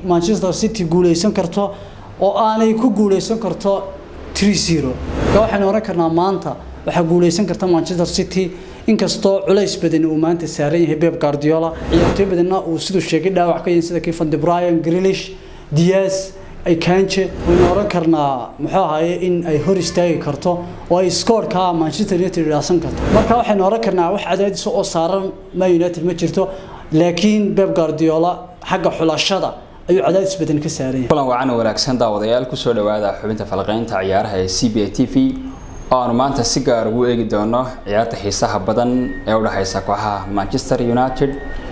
manchester city guuleysan karto oo aanay ku guuleysan karto tree zero marka waxaynu oran karnaa maanta waxaa guuleysan karta manchester city inkastoo culays badan uu maanta saaran yahay Pep Guardiola ciyaartoy badanna uu sidoo sheegay dhaawac ka yahay sida Kevin De Bruyne Grealish Diaz ay kaanje waynu oran karnaa muxuu ahaye in ay hor istaagi karto oo ay scoorka Manchester United dhaasan karto marka waxaynu oran karnaa wax cadaadis oo saaran Man United ma jirto laakiin Pep Guardiola xagga xulashada ayuu cadaadis badan ka saaran yahay kulan wacan wanaagsan daawadayaal ku soo dhawaada xubinta falqeynta ciyaaraha ee CBA TV oo aanu maanta si gaar ugu eegi doono ciyaarta xiisaha badan ee u dhaxaysa kooxaha Manchester United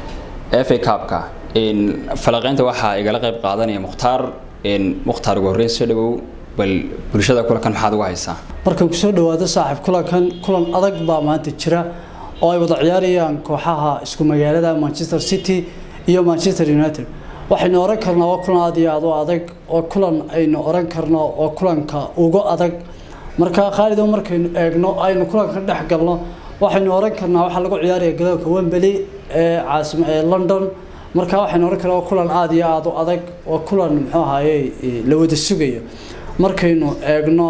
FA Cup-ka in falqeynta waxa igala qayb qaadanaya Mukhtaar in Mukhtaar ugu horreyn soo dhawow bal bulshada kulankan maxaad uga haysaa markan ku soo dhawaado saaxiib kulankan kulan adag baa maanta jira oo ay wada ciyaarayaan kooxaha isku magaalada Manchester City iyo Manchester United waxaynu oran karnaa waa kulan aad iyo aad u adag oo kulan aynu oran karno oo kulanka ugu adag marka Khalid oo markaynu eegno aynu kulanka dhex galno waxaynu oran karnaa waxa lagu ciyaarayaa garoonka Wembley ee caasimadda ee London marka waxaynu oran karnaa waa kulan aad iyo aad u adag oo kulan muxuu ahaayay la wada sugayo markaynu eegno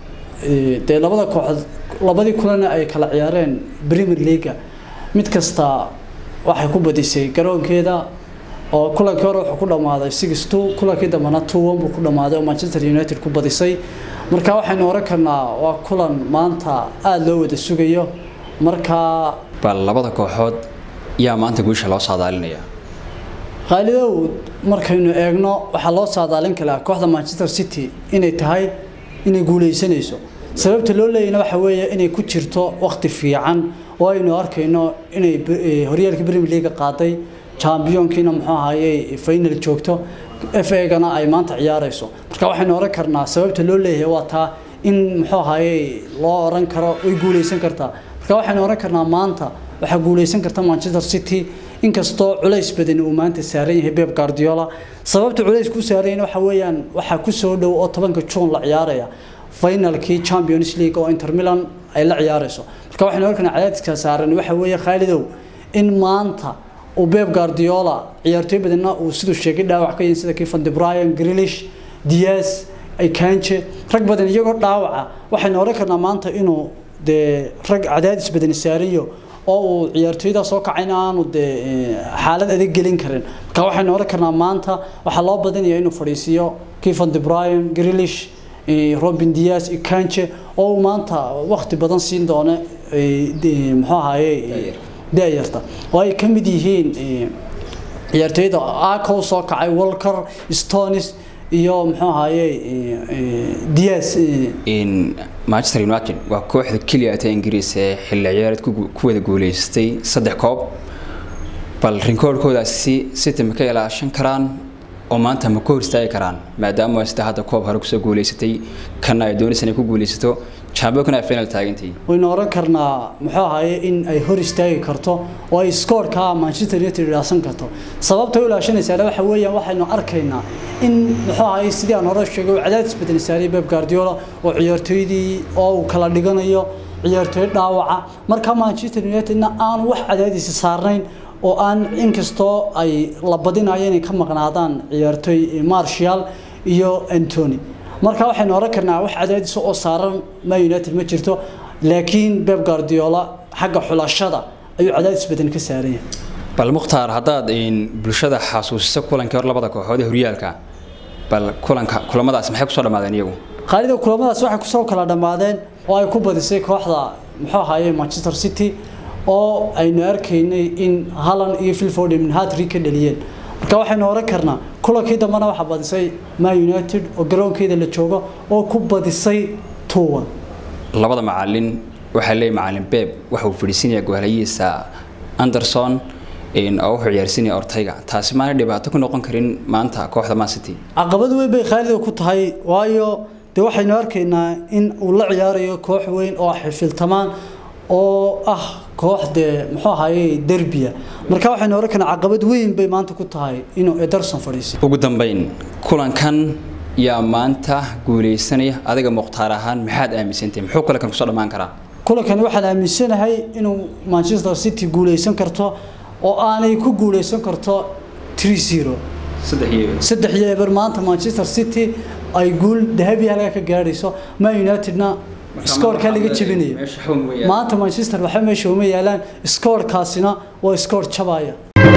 dee labada kooxood labadii kulan ay kala ciyaareen Premier League mid kasta waxay ku badisay garoonkeeda oo kulankii hore wuxuu ku dhamaaday 6-2 kulankii dambana 2-1 buu ku dhamaaday oo Manchester United ku badisay marka waxaynu oran karnaa waa kulan maanta aad loo wada sugayo marka bal labada kooxood yaa maanta guusha loo saadaalinaya qaalidow markaynu eegno waxaa loo saadaalin karaa kooxda Manchester City inay tahay inay guuleysanayso sababta loo leeyahayna waxa weeye inay ku jirto waqti fiican oo aynu arkayno inay horyaalka Premier League qaaday championkiina muxuu ahaayay final joogto FA-gana ay maanta ciyaarayso marka waxaynu oran karnaa sababta loo leeyahay waa taa in muxuu ahaayay loo oran karo way guuleysan kartaa marka waxaynu oran karnaa maanta waxa guuleysan karta Manchester City inkastoo culays badan uu maanta saaran yahay Pep Guardiola sababta culays ku saaran waxa weeyaan waxa ku soo dhow oo 10ka June la ciyaaraya finalkii Champions League oo Inter Milan ay la ciyaarayso marka waxaynu oran karnaa cadaadiska saaran waxa weeye Khalidow in maanta uu Pep Guardiola ciyaartoy badanna uu sidoo sheegay dhaawac ka yahay sida Kevin De Bruyne Grealish Diaz ay kaanje rag badan iyagoo dhaawaca waxaynu oran karnaa maanta inuu de rag cadaadis badan saarayo oo uu ciyaartoyda soo kacayna aanu de xaalad adag gelin karin marka waxaynu oran karnaa maanta waxaa loo badinayaa inuu fadhiisiyo Kevin De Bruyne Grealish Robin Diaz Kanje oo maanta waqti badan siin doona muxuu ahaayay daayarta oo ay ka mid yihiin ciyaartoyda Ako soo kacay Walker Stones iyo muxuu ahaayay Diaz in Manchester United waa kooxda kaliya ee Ingiriis ee xilli ciyaareed ku wada guuleystay saddex koob bal rikoorkoodaasi City ma ka ilaashan karaan oo maanta ma ku hor istaagi karaan maadaama sida hadda koob hore kusoo guuleysatay kana ay doonaysan inay ku guuleysato champion ay final taagantii waynu oran karnaa muxuu ahaayay in ay hor istaagi karto oo ay scoorka Manchester United dhaasan karto sababta ay ilaashanaysaa waxa weeyaan waxaynu arkaynaa in muxuu ahaayay sidii aan hore sheegay cadaadis badan saaray Pep Guardiola oo ciyaartoydii oo uu kala dhiganayo ciyaartoy dhaawaca marka Manchester United-na aan wax cadaadis saarnayn oo aan inkastoo ay la badinayo inay ka maqnaadaan ciyaartoy Martial iyo Anthony marka waxaynu oran karnaa wax cadaadis oo saaran Man United ma jirto laakiin Pep Guardiola xagga xulashada ayuu cadaadis badan ka saaran yahay bal Mukhtaar hadaad in bulshada xasuusiso kulankii hor labada kooxood ee horyaalka bal kulanka kulamadaas maxay ku soo dhamaadeen iyagu Khalid kulamadaas waxay ku soo kala dhamaadeen oo ay ku badisay kooxda muxuu ahaayay Manchester City oo aynu arkaynay in Haaland iyo Phil Foden hat-trick ka dhaliyeen marka waxaynu oran karnaa kulankii dambana waxa badisay Man United oo garoonkeeda la joogo oo ku badisay 2-1 labada macallin waxa leeyahay macallin Pep waxa uu fadhiisanayaa goolayiisa Anderson in oo wuxuu ciyaarsinaya Ortega taasi ma dhibaato ku noqon karin maanta kooxda Man City caqabad weyn bay Khalid ku tahay waayo de waxaynu arkaynaa in uu la ciyaarayo koox weyn oo xifiltamaan oo ah kooxde muxuu ahaayay derbiya marka waxaynu oran karnaa caqabad weyn bay maanta ku tahay inuu Ederson fadhiisiyo ugu dambeyn kulankan yaa maanta guuleysanaya adiga muqtaar ahaan maxaad aaminsantahay muxuu kulankan ku soo dhamaan karaa kulankani waxaan aaminsanahay inuu Manchester City guuleysan karto oo aanay ku guuleysan karto 3-0 saddex iyo saddex iyo eber maanta manchester city ay guul dahabi halkaa ka gaadhayso man unitedna skoorkaa laga jebinayo meesha xawn weeyaan maanta manchester waxba meesha uma yaalaan skoorkaasina waa skoor jabaya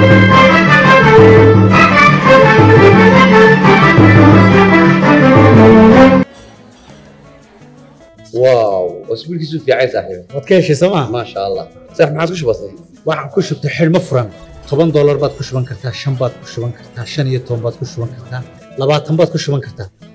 واو اسبوعك في عين صاحبي waad ka heshay sooma ما شاء الله صح ما عاد بسيط waxaan ku shubtay xidhmo furan toban doolar baad ku shuban kartaa shan baad ku shuban kartaa shan iyo toban baad ku shuban kartaa labaatan baad ku shuban kartaa